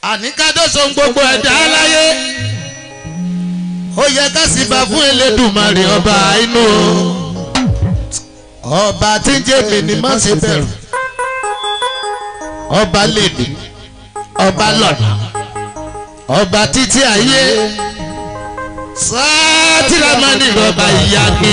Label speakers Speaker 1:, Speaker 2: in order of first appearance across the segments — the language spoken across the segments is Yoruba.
Speaker 1: àníkádọ́sọ gbogbo ẹ̀dá láyé ó yẹ ká sì bá fún elédùnmarè ọba inú o ọba tí ń jẹ́ mi ni má ṣe bẹ̀rù ọba lèdè ọba lọ́nà ọba títí ayé sátìrámánì rọba ìyá mi.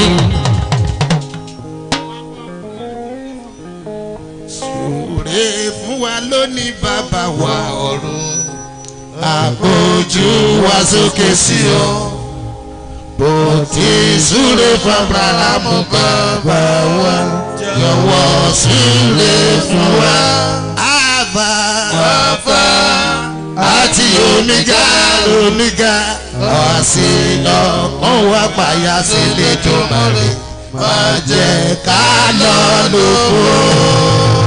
Speaker 1: sùúrè fún wa lónìí bàbá wa ọ̀run àpòjù wa sókè sí ọ bó ti súré fún abrahamu bàbá wa yọ̀wọ́ súré fún wa. àbá àbá àti omega omega ọ̀sì ọkàn wa pàyà sílé tó mọ̀rẹ́ má jẹ́ ká lọ lóko.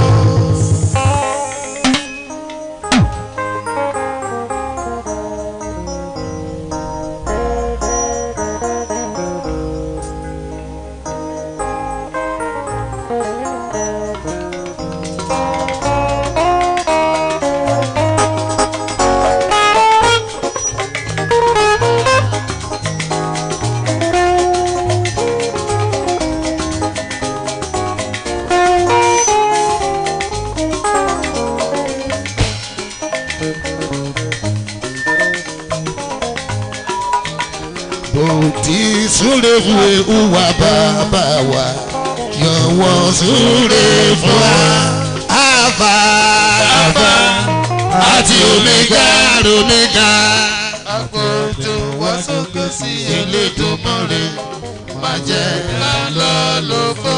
Speaker 1: tí súre fún ewu wa bàbá wa yọ̀wọ́ súre fún wa. Alpha Alpha àti Omega Omega. Àpòjù wá sókè sí Elédùmarè má jẹ́ ká lọ lóko.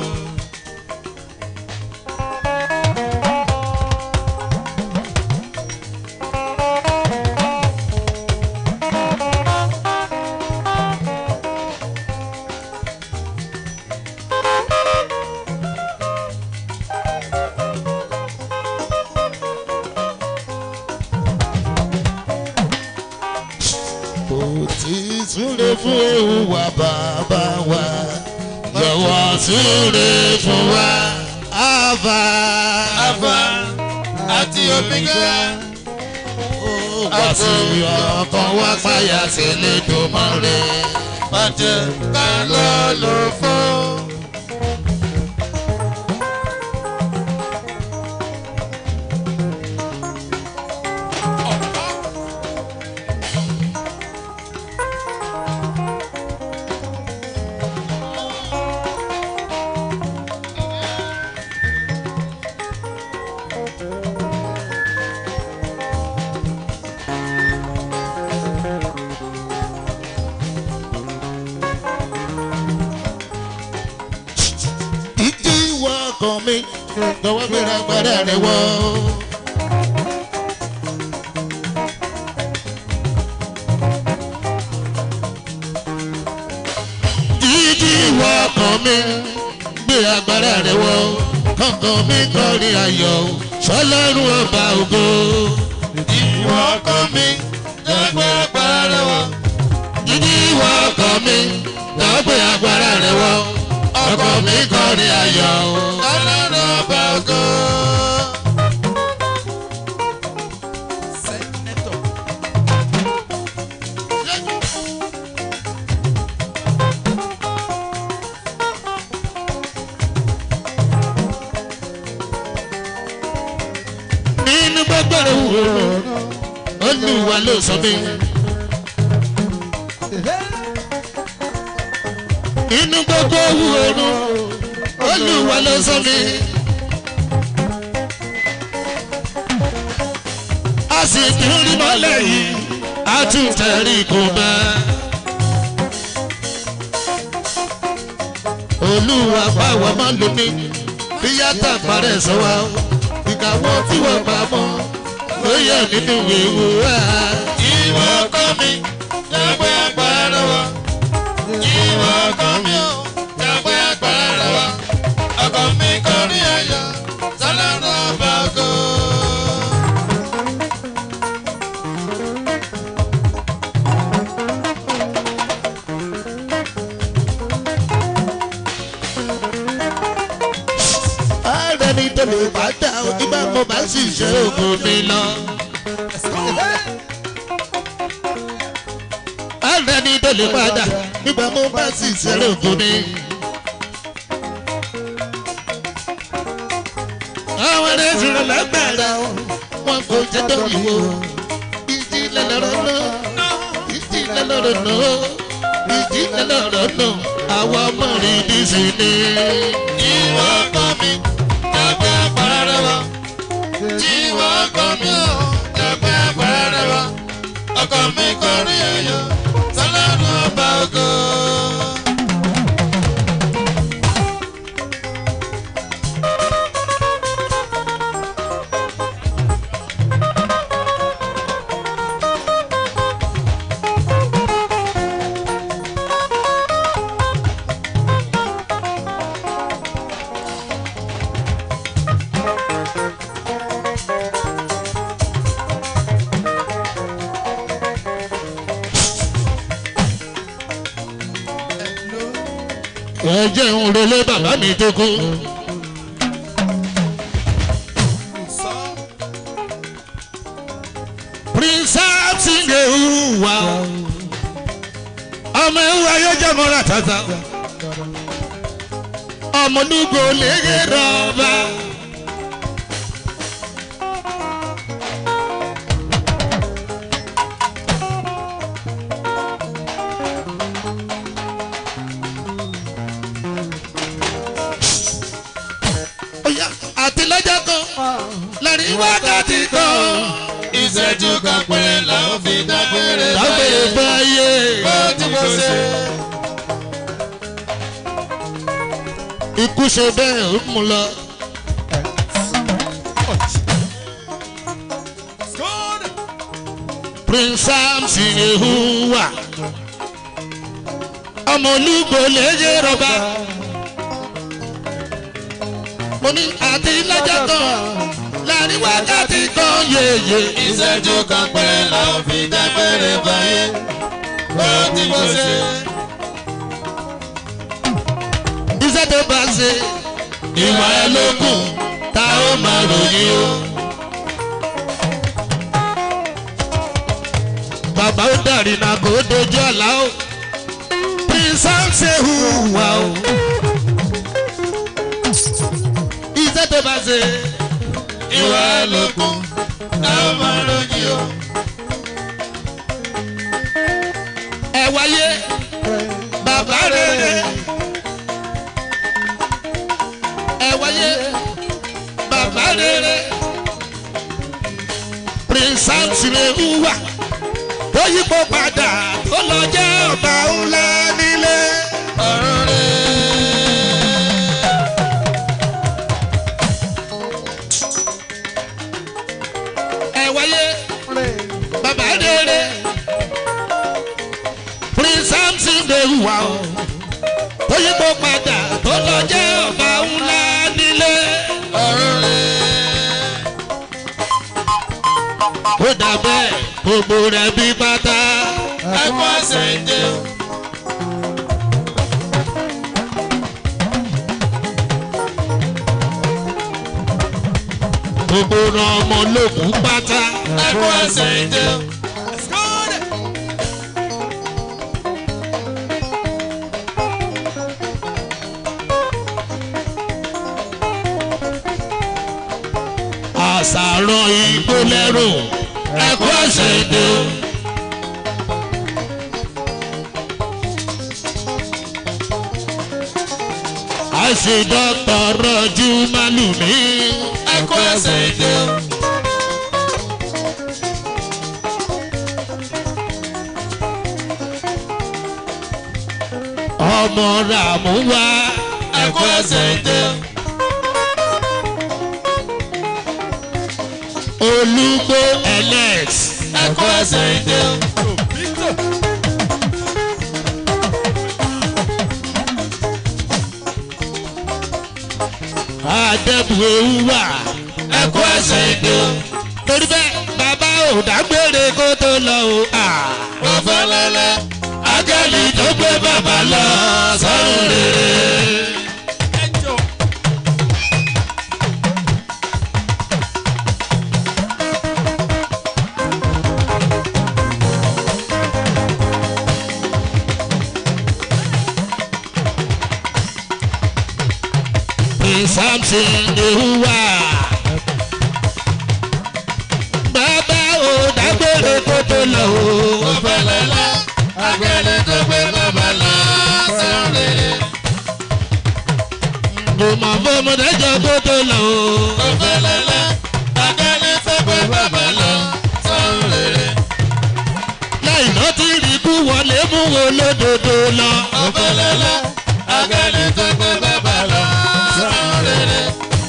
Speaker 1: kò tí súre fún ewu wa bàbá wa yọ̀wọ́ súre fún wa Alpha
Speaker 2: Alpha àti Omega.
Speaker 1: wá sí ọkàn wa páyà sí Elédùmarè.
Speaker 2: Má jẹ́ ká lọ lófo.
Speaker 1: ìdí ìwọ ọkàn mi lọ́wọ́ gbéra gbára rẹ̀ wọ́. ìdí ìwọ ọkàn mi gbé agbára rẹ̀ wọ́. kọ̀ọ̀kan mi kọrin ayọ̀ sọlọ́run ọba ògo.
Speaker 2: Ìwọ ọkọ mi dẹ́gbẹ́ agbára wọ̀.
Speaker 1: ìdí ìwọ ọkàn mi lọ́wọ́ gbé agbára rẹ̀ wọ́. ọkàn mi kọrin ayọ̀.
Speaker 2: Ọlọ́run ọba ògo.
Speaker 1: nínú gbogbo òwúrọ̀ olúwa ló sọ mí. nínú gbogbo òwúrọ̀ olúwa ló sọ mí. a sì tún rí mọ́lẹ̀ yìí a tún tẹ̀rí kò mọ́. olúwa báwa máa lò ní bí yàtọ̀ parẹ́ sọ wa ìkàwọ́ tí wọ́n bá mọ́ ló yẹ nínú ewu wa.
Speaker 2: Ìwọ ọkọ mi dẹ́gbẹ́ agbára wọ̀. Ìwọ ọkọ mi ò dẹ́gbẹ́ agbára wọ̀. Ọkọ mi kọrin ayọ̀ sọlọ́run ọba ògo.
Speaker 1: ààrẹ ni tó lè bá dá o nígbà mo bá sì ṣe ògùn mi lọ. Ààrẹ ni tó lè padà nígbà mo bá sì ṣeré ògo mi. Àwọn ẹ̀rẹ́ ìṣòro lágbára wọn kò jẹ́ dọ́yìn wo. Ìjì lẹ́lọ́rọ́ náà, ìjì lẹ́lọ́rọ́ náà, ìjì lẹ́lọ́rọ́ náà, àwọn ọmọ rẹ̀ ní sí ni.
Speaker 2: Ìwọ ọkọ mi, dàgbà àpárá wa. Ìwọ ọkọ mi, dàgbà àpárá wa. Ọkọ mi kọrin ayọ̀, sọlọ́run ọba ògo.
Speaker 1: Ẹ jẹ́ ń relé bàbá mi tó kú. Prince Atinge wà ó. Ọmọ ewu ayé jẹ́ mọ́ra tata. Ọmọ nugo lege rọba. Oya àti lọ́jọ́ kan láàrin wákàtí kan.
Speaker 2: Ìṣẹ́jú kan péré làwọn fi dágbére
Speaker 1: Lágbèrè báyé.
Speaker 2: Bó ti mo ṣe.
Speaker 1: Ikú ṣe bẹ́ẹ̀ ó mú lọ. Prince Samson Ehuwa. Ọmọ olúgbò léyè rọba. Mo ní àti lọ́jọ́ kan láàrin wákàtí kan yéye.
Speaker 2: Ìṣẹ́jú kan péré làwọn fi dágbére báyé. Bó ti mo ṣe.
Speaker 1: Iṣẹ́ tó bá ṣe ìwà ẹ ló kù tá ó máa ròyìn o. Bàbá ó dàrí náà kó dojú ọ̀la o. Prince Samson hùwà o. Iṣẹ́ tó bá ṣe
Speaker 2: Ìwà ẹlòkùn táwọn máa ròyìn o.
Speaker 1: ẹ wáyé bàbá rere. Ẹ wáyé bàbá rere. Prince Samson hùwà tó yípo padà tó lọ jẹ́ ọba ńlá nílé.
Speaker 2: Ọ̀run rẹ̀.
Speaker 1: ẹ wáyé bàbá rere Prince Samson lè hùwà o tó yípo padà tó lọ jẹ́ ọba ńlá nílé.
Speaker 2: Ọ̀run rẹ̀.
Speaker 1: ó dà bẹ́ẹ̀ gbogbo rẹ̀ bí pátá.
Speaker 2: Ẹ̀kọ́ àṣẹ ìdè o.
Speaker 1: gbogbo ran ọmọ lókun pátá.
Speaker 2: Ẹ̀kọ́ àṣẹ ìdè o.
Speaker 1: àṣàrò igbó lẹ́rù ẹ̀kọ́ àṣẹ èdè o. àṣẹ dọ́tọ̀ rọ̀jú málùmí.
Speaker 2: Ẹ̀kọ́ àṣẹ ìdè o.
Speaker 1: ọmọ ràmú wá.
Speaker 2: Ẹ̀kọ́ àṣẹ ìdè o.
Speaker 1: olúgbó alex.
Speaker 2: Ẹ̀kọ́ àṣẹ ìdè o.
Speaker 1: adébù ewu wà.
Speaker 2: Ẹ̀kọ́ àṣẹ ìdè o.
Speaker 1: torí bẹ́ẹ̀ bàbá ò dágbére kó tó lọ o. Ah.
Speaker 2: Ọ̀fẹ́lẹ́lẹ́.
Speaker 1: Áńgẹ́lì tó gbé bàbá lọ sọ́run rere. samson ehuwa. bàbá ò dágbére kó tó lọ o.
Speaker 2: Ó fẹ́lẹ́lẹ́, agbẹ́lẹ́ tó gbé bàbá lọ sọ́rẹ́.
Speaker 1: kò mọ̀ fọmọdé jọ kó tó lọ o.
Speaker 2: Ó fẹ́lẹ́lẹ́, agbẹ́lẹ́ tó gbé bàbá lọ sọ́rẹ́.
Speaker 1: láì náà ti rí kú wọlé mú wo lódodo lọ.
Speaker 2: Ó fẹ́lẹ́lẹ́, agbẹ́lẹ́ tó gbé bàbá lọ sọ́rẹ́.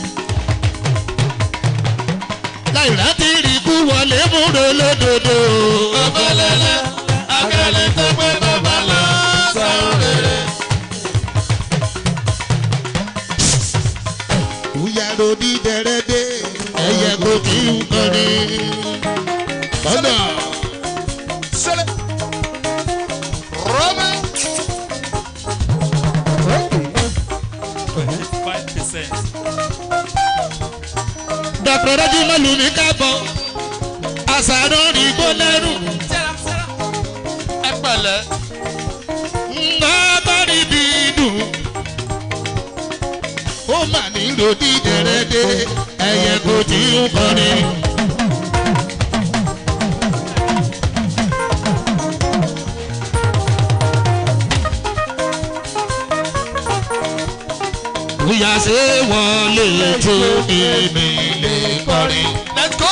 Speaker 1: láì náà ti rí kú wọlé mú wo lódodo.
Speaker 2: Ó fẹ́lẹ́lẹ́, agbẹ́lẹ́ tó gbé bàbá lọ sọ́rẹ́.
Speaker 1: Ìyàrá onídẹ̀rẹ́dẹ́ ẹ̀yẹ kò kí ń kọrin. Bọ́dà
Speaker 2: Sẹ́lẹ̀. Rọ́mẹ́.
Speaker 3: Five percent.
Speaker 1: Dr. Rájí Mọ́lùmí kábọ̀. Àṣàrò rí gbó lẹ́rù.
Speaker 2: Ẹ pẹ̀lẹ́.
Speaker 1: Ńlá bá rí bí dùn. Ó mà ní ròdìdẹ̀rẹ́dẹ́ ẹ̀yẹ kò tí ń kọrin. Bóyá ṣé wọlé tó èmi lè kọrin.
Speaker 2: Let's go.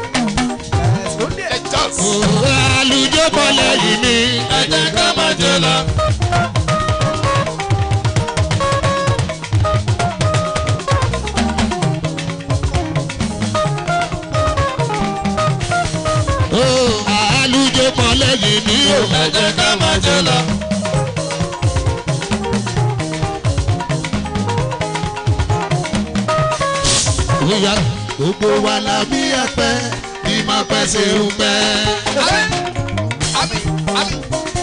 Speaker 2: Let's just.
Speaker 1: Àlùjọ bọ́lẹ̀ yìí ni.
Speaker 2: Ẹ jẹ́ ká máa jẹ lọ.
Speaker 1: Àlùjọ bọ́lẹ̀ yìí ni.
Speaker 2: Ẹ jẹ́ ká máa jẹ lọ.
Speaker 1: Bóyá gbogbo wa la bí ẹpẹ bí máa pẹ́ ṣe ń pẹ́.
Speaker 2: Àmì àmì.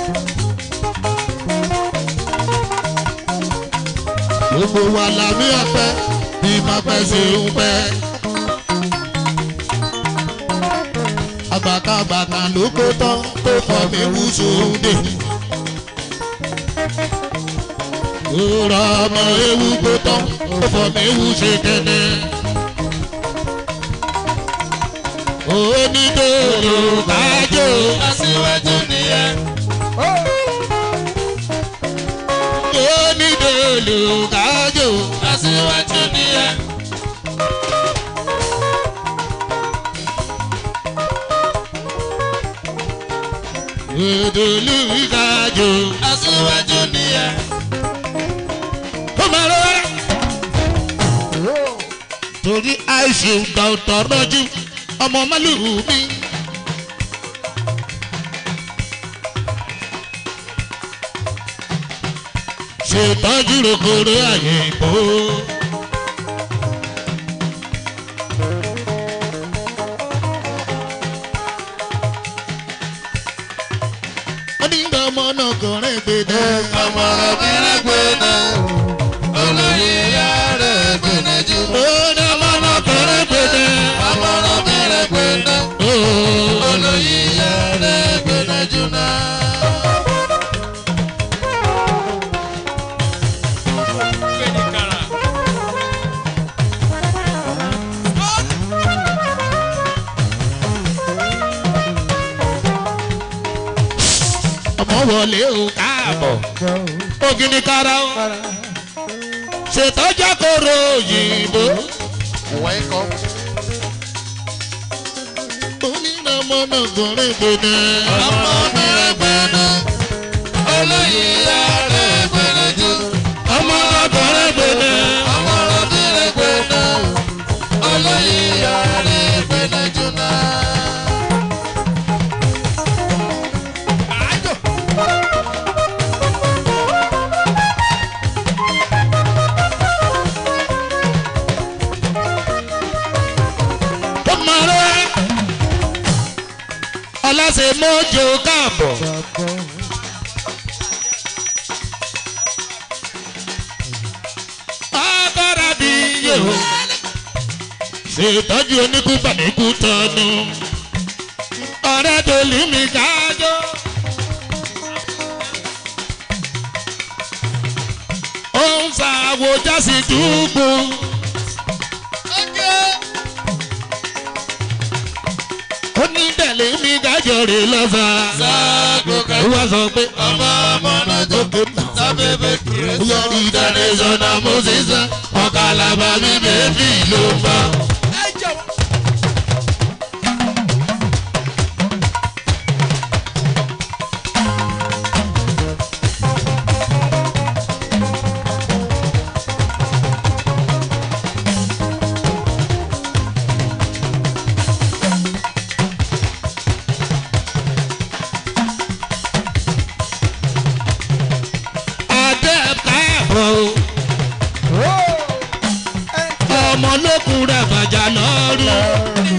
Speaker 1: Gbogbo wa la bí ẹpẹ bí máa pẹ́ ṣe ń pẹ́. Àgbàkàgbàkà ló kó tán tó fọ́ mi wú sóde. Òrò ọmọ ewu kó tán tó fọ́ mi wú ṣe kẹ́nẹ́. Onídòrò kájò.
Speaker 2: Aṣíwájú nìyẹn.
Speaker 1: Onídòrò kájò.
Speaker 2: Aṣíwájú nìyẹn.
Speaker 1: Òdòlù kájò.
Speaker 2: Aṣíwájú nìyẹn.
Speaker 1: Ó máa lọ rárá. Torí àìsí ìgbà ọ̀tọ̀ rọ́jú ọmọ málùú mi. Ṣètọ́jú rokoro àyè ìbò. Ó ní ìgbà ọmọ náà kò rìn gbèdé.
Speaker 2: Ọmọ ọ̀bẹ̀rẹ̀ gbé náà. Olóyè ìyá rẹ̀ gbẹ̀nẹ̀ jù.
Speaker 1: Ó ní ọmọ náà kò rìn gbèdé.
Speaker 2: Ọmọ ọ̀bẹ̀rẹ̀ gbé náà.
Speaker 1: Ó.
Speaker 2: Olóyè ìyá rẹ̀ gbẹ̀nẹ̀ jù náà.
Speaker 3: Fẹ́ni kára.
Speaker 1: ọmọ wọlé o káàbọ̀ ògìní kára o ṣètọ́jà kóró òyìnbó
Speaker 2: Welcome.
Speaker 1: onínà ọmọ náà gòrè gbòdè.
Speaker 2: Ọmọ ọ̀bẹ̀rẹ̀ gbé náà. Olóyè ìyá rẹ̀ gbẹ̀nẹ̀ jù.
Speaker 1: ọmọ náà gòrè gbòdè.
Speaker 2: Ọmọ ọ̀bẹ̀rẹ̀ gbé náà. Olóyè ìyá rẹ̀ gbẹ̀nẹ̀ jù náà.
Speaker 1: ó máa rẹ́ ọlọ́sẹ̀ mọ́jọ káàbọ̀. agbára bí yóò ṣètọ́jú oníkúfà níkú tọ́nu ọ̀rẹ́ dolú mi kájọ́. ó ń ṣàwò jásí dúgbò lèmi gájọ rè lọ́sà.
Speaker 2: Sáàgò
Speaker 1: ó
Speaker 2: kẹ́kọ̀ọ́.
Speaker 1: wá sọ pé
Speaker 2: Ọmọ ọmọ náà jọ. Sábẹ́bẹ́ kìrẹ́ sọ.
Speaker 1: yọrí international moses ọ̀kàlàbà mi bèbí ló fà. adé káàbọ̀ o. ọmọ lókun rẹ̀ bàjá lọ́rùn.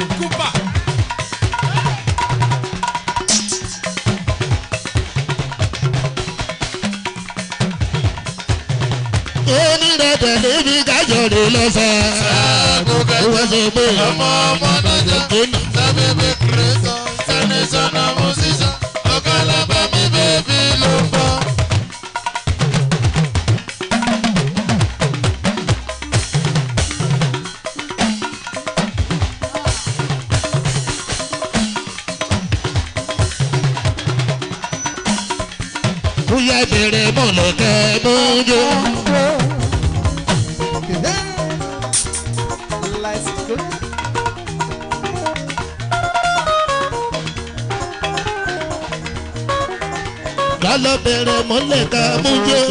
Speaker 1: onírẹ̀tẹ̀ lébi kájọ rè lọ́sà.
Speaker 2: Sáàgò
Speaker 1: ó wá
Speaker 2: kẹ́kọ̀ọ́.
Speaker 1: sọ pé
Speaker 2: Ọmọ ọmọ náà jọ. Sábẹ́bẹ́ kìrẹ́ sọ. International musician. Ọ̀kàlàbà mi bèbí ló fọ́.
Speaker 1: bóyá ìbẹ̀rẹ̀ mọ̀lẹ́kẹ́ mọ́jọ́.
Speaker 4: Let's go.
Speaker 1: lálọ́ bẹ̀rẹ̀ mọ̀lẹ́kẹ́ mọ́jọ́.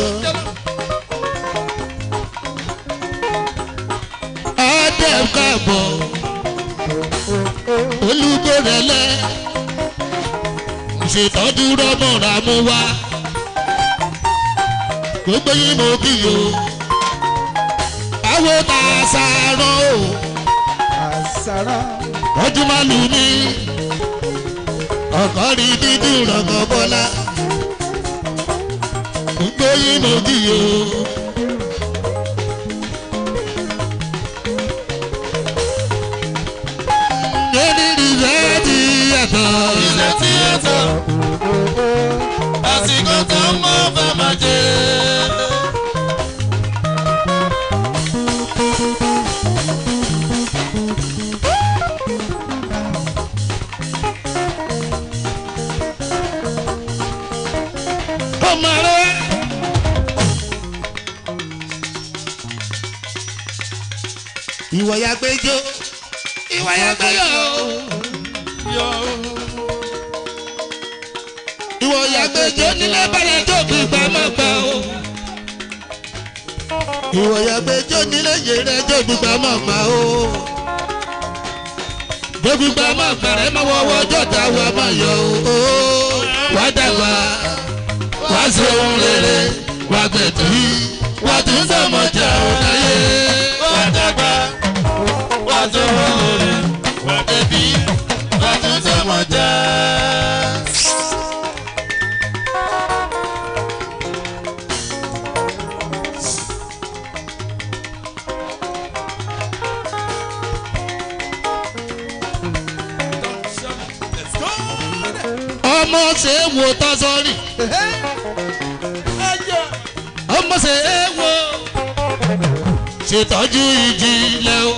Speaker 1: adé káàbọ̀ olùkórẹ́lẹ́ ṣètọ́jú rọ́mọ̀ra mú wá gbogbo yín mo kí o àwọn tá a sàárọ̀ o
Speaker 4: Àṣàrà.
Speaker 1: ọdún máa lù mí ọkọ rí dídùn rọgọ bọlá gbogbo yín mo kí o. lórí ìrẹ́ ti yàtọ̀
Speaker 2: Ilẹ̀ tí ẹ tọ̀. Àsìkò tó mọ́ fẹ́ máa jẹ́.
Speaker 1: ọmọ rẹ. ìwọ ya gbẹjọ ìwọ ya gbẹyọ ìwọ ya gbẹjọ nílẹ̀ bàrẹ̀ tó fi gbà má gbà o. ìwọ ya gbẹjọ nílẹ̀ yẹrẹ tó fi gbà má gbà o. tó fi gbà má gbà rẹ má wọwọ jọta wa má yọ o. wá dàgbà wá ṣe ohun rere wá gbẹ̀tù wá tún sọmọjà ọ̀dáyé.
Speaker 2: Wà dàgbà, wà tó lóore, wà débi, wà tún sọmọ jẹ́.
Speaker 1: ọmọ ṣe é wo tọ́sọ́rì ọmọ ṣe é wo ṣètọ́jú ìjìnlẹ̀ o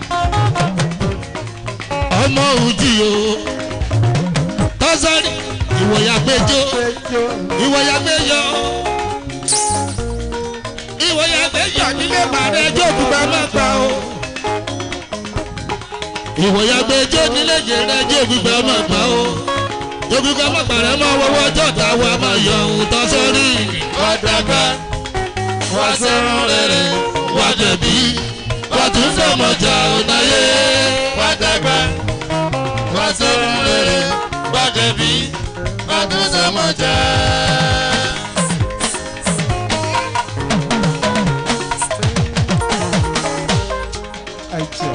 Speaker 1: ọmọ òjì o tọ́sọ́rì ìwòyà gbẹjọ
Speaker 4: Péjọ.
Speaker 1: ìwòyà gbẹyọ ìwòyà gbẹyọ nílé bàrẹ ẹjọ òkúta má gbà o ìwòyà gbẹjọ nílé jẹrẹ ẹjọ òkúta má gbà o òkúta má gbà rẹ má wọwọ jọta wa má yọ ohun tọ́sọ́rì
Speaker 2: Wà dàgbà, wà sẹ́run rere,
Speaker 1: wà jẹ̀bi wà tún sọmọjà ọ̀nàyé.
Speaker 2: wà dàgbà, wà sẹ́run rere, wà débi, wà tún sọmọ jẹ́.
Speaker 4: Àìjẹ́.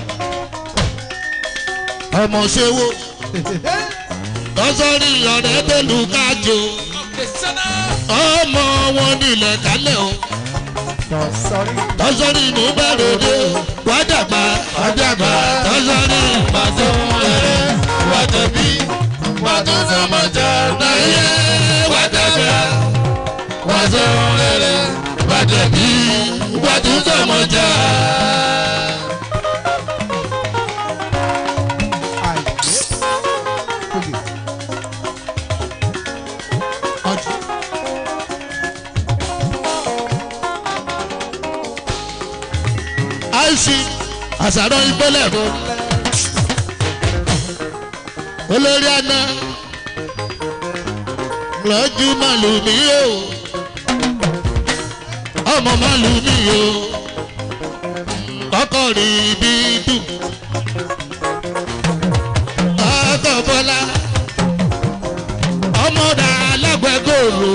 Speaker 1: ọmọ ṣẹ́wó lọ́sọ̀rí ọ̀rẹ́ tó lù kájò ọmọ wọn nílẹ̀ kálẹ̀ o
Speaker 4: Lọ sọrí.
Speaker 1: lọ́sọ̀rí mú bẹ̀rẹ̀ dé o wá dàgbà wá dàgbà lọ́sọ̀rí pàṣẹ
Speaker 2: rere, wà débi, wà tún sọmọ jẹ́.
Speaker 1: náyé wá dàgbà
Speaker 2: Wà sẹ́run rere, wà débi,
Speaker 1: wá tún sọmọjà.
Speaker 4: Àìjẹ́. Kòlè.
Speaker 1: àìsí àṣàrò ìgbélẹ̀ olórí àná lọ́jú màlúmi o ọmọ màlúmi o kọ́kọ́ rí bí dùn ọkọ̀ bọ́lá ọmọdà alágbẹ̀gòrò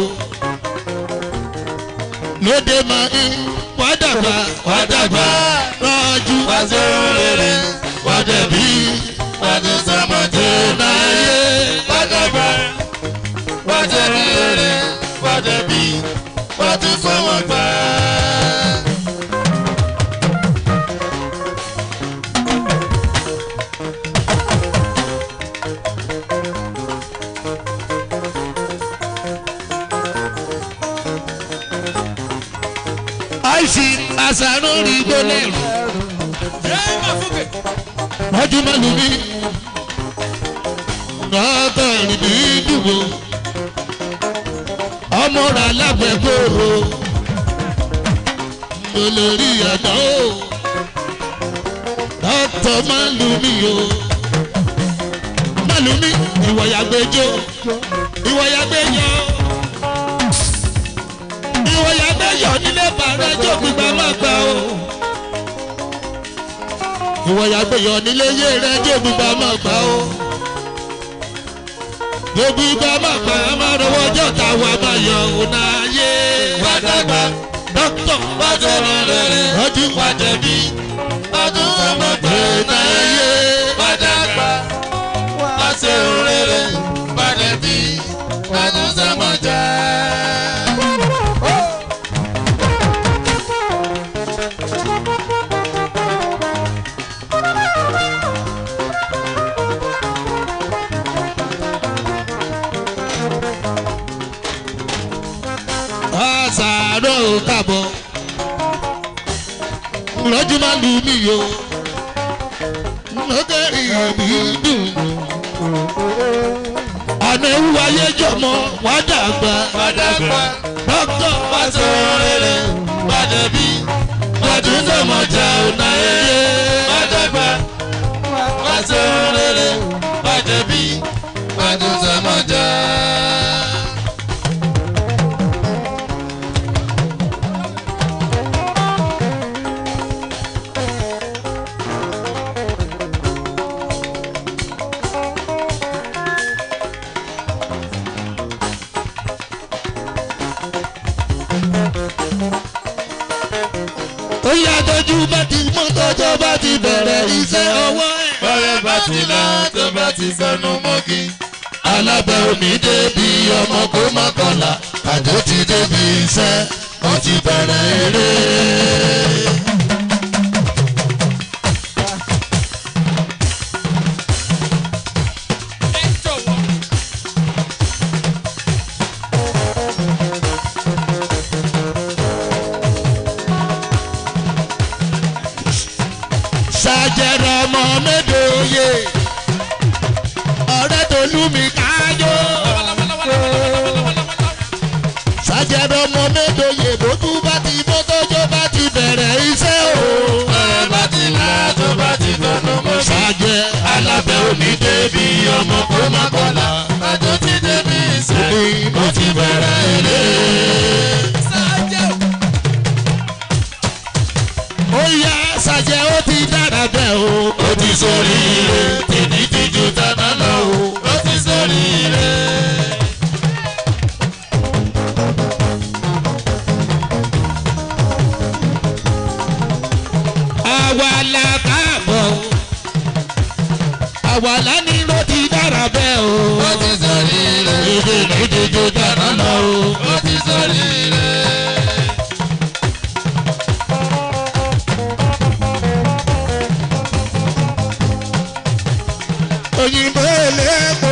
Speaker 1: lóde máa ń wádàgbà wádàgbà rọ́jú
Speaker 2: wàṣẹ rere wàdẹ̀bí wàdí sàmọ̀jẹ́ náyé wàdàgbà wàdẹ̀bí rere wàdẹ̀bí wàdí fọwọ́gbà.
Speaker 1: àìsí àṣàrò rí gbólẹ̀rù
Speaker 3: ẹ má fúkè.
Speaker 1: rọ́jú màlúmi ọkọ̀ rí bí dùn o ọmọdà alágbẹ̀gòrò olórí àná o dọ́tọ̀ màlúmi o màlúmi ìwọ̀yàgbẹ́jọ́ ìwọ̀yàgbẹ́jọ́ ìwọ̀yàgbẹ́jọ́ nílé bàrẹ́jọ́ gbígbà má gbà o ìwọ̀yàgbẹ́jọ́ nílé yé rẹ́jọ́ gbígbà má gbà o gbogbo ìgbà má gbà á má rọwọ́ ọjọ́ táwa má yọ òun náà yé
Speaker 2: wàdàgbà
Speaker 1: dọ́kítọ̀
Speaker 2: wàṣẹ rere
Speaker 1: ọdún
Speaker 2: wàdẹ̀bí wàdí sàmọ̀jẹ́
Speaker 1: náà
Speaker 2: náyé
Speaker 1: yé
Speaker 2: wàdàgbà wàṣẹ rere wàdẹ̀bí wàdí sàmọ̀jẹ́.
Speaker 1: àṣàrò kàbọ̀ lọ́jú má lù mí o lọ́gẹ̀rì mi dùn àná ewu ayé jọmọ wá dàgbà
Speaker 2: wàdàgbà
Speaker 1: dọ́kítọ̀
Speaker 2: wàṣẹ rere wàdẹ̀bí wàdí sàmọ̀jẹ́ náyé wàdàgbà wàṣẹ rere wàdẹ̀bí wàdí sàmọ̀jẹ́.
Speaker 1: ó yà tọ́jú bá ti mọ́ tọ́jọ́ bá ti bẹ̀rẹ̀ iṣẹ́ ọwọ́ ẹ̀.
Speaker 2: bọ́rẹ́ bá ti là tó bá ti sọnù mọ́kì.
Speaker 1: alábẹ́ omi débi ọmọ kó má kọlà àjọ ti débi iṣẹ́ ó ti bẹ̀rẹ̀ eré.
Speaker 3: ẹ jọ̀wọ́.
Speaker 1: ṣàjẹrẹ ọmọ mẹ́dọ̀ọ́yẹ ọ̀rẹ́ tó lù mí kájọ. ṣàjẹrẹ ọmọ mẹ́dọ̀ọ́yẹ bó tún bá ti bó tọ́jọ́ bá ti bẹ̀rẹ̀ iṣẹ́ o.
Speaker 2: bọ́rẹ́ bá ti là tó bá ti sọnù mọ́kì.
Speaker 1: ṣàjẹ alábẹ́ omi débi ọmọ kó má kọlà
Speaker 2: àjọ ti débi iṣẹ́
Speaker 1: ó ti bẹ̀rẹ̀ eré.
Speaker 3: sáájẹ́ o.
Speaker 1: ó yá ṣàjẹ ó ti dára bẹ́ẹ̀ o. ó ti sórí ire tèmi ti ju tàná lọ o.
Speaker 2: ó ti sórí ire.
Speaker 1: àwa la káàbọ̀ o. àwa la ní ló ti dára bẹ́ẹ̀ o.
Speaker 2: ó ti sórí ire.
Speaker 1: èdè mi ti ju tàná lọ o.
Speaker 2: ó ti sórí ire.
Speaker 1: òyìnbó eléèpo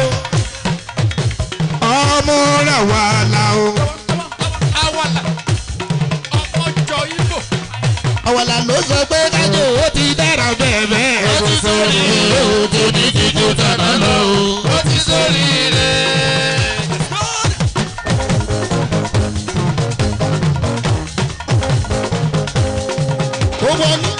Speaker 1: ọmọ rẹ̀ wà lá o.
Speaker 3: awala ọmọ jọ ibo.
Speaker 1: àwàlà ló sọ pé kájọ ó ti dára bẹ́ẹ̀ bẹ́ẹ̀.
Speaker 2: ó ti sórí ire.
Speaker 1: ó ti ní ti ju tàná lọ o.
Speaker 2: ó ti sórí ire.
Speaker 1: ó wọnú